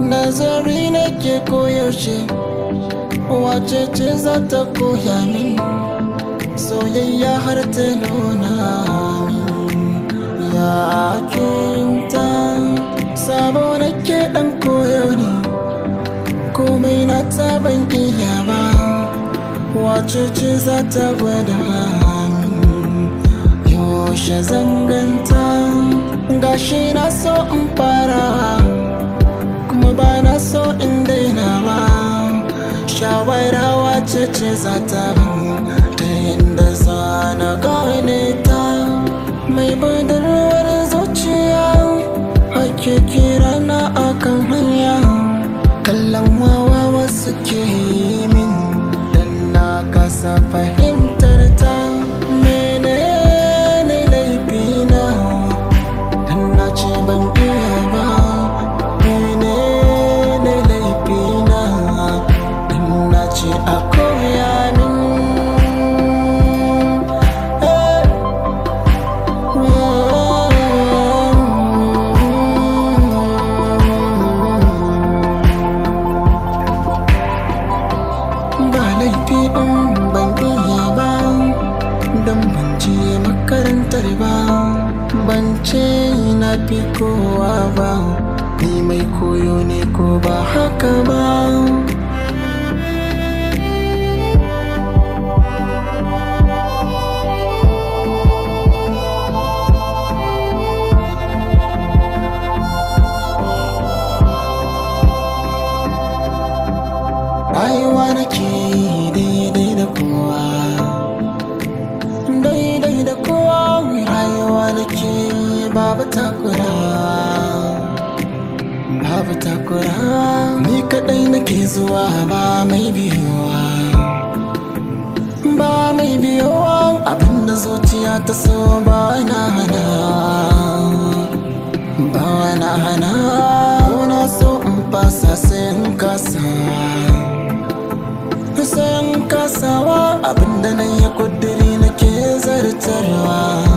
nazari nake koyaushe wace ce za ta koya min soyayya har ta nuna min ya kinta sabo nake dan koyo ne komai na ta ban iya ba wace ce za ta gwada min yaushe zanganta gashi na so in fara kuma ba na so in daina ba shawara wace ce za ta ban ta yadda za na gane ta mai budurwar zuciya ake kira na akan hanya kallon wawa wasu ke yi min dan na kasa fahimtar ta menene laifina dan na ce ban iya ba menene laifina dan na ce a koya min Eh. ba laifi in ban iya ba don ban je makarantar ba ban ce na fi kowa ba ni mai koyo ne ko ba haka ba rayuwa nake yi daidai da kowa daidai da kowa rayuwa nake yi babu takura babu takura ni kadai nake zuwa ba mai biyowa ba mai biyowa abinda zuciya ta so ba na hana ba na hana na so in fasa sai in kasa sayan kasawa abinda na yi kudiri nake zartarwa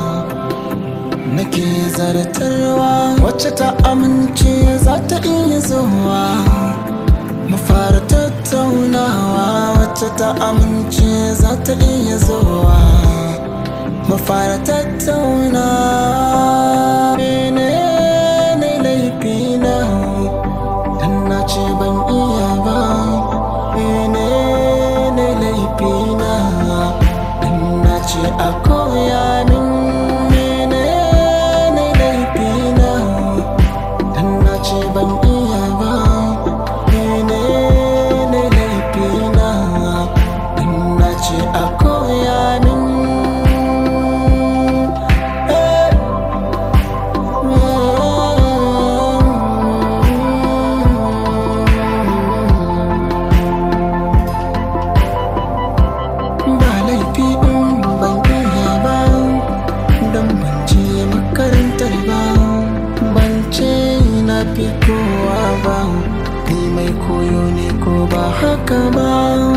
nake zartarwa wacce ta amince za ta iya zuwa mu fara tattaunawa wacce ta amince za ta iya zuwa mu fara tattaunawa menene laifina dan na ce ban iya ba menene laifina dan na ce a koya min menene laifina dan na ce ban iya ba menene laifina dan na ce a koya min Eh. ba laifi in ban iya ba don ban je makarantar ba ban ce na fi kowa ba ni mai koyo ne ko ba haka ba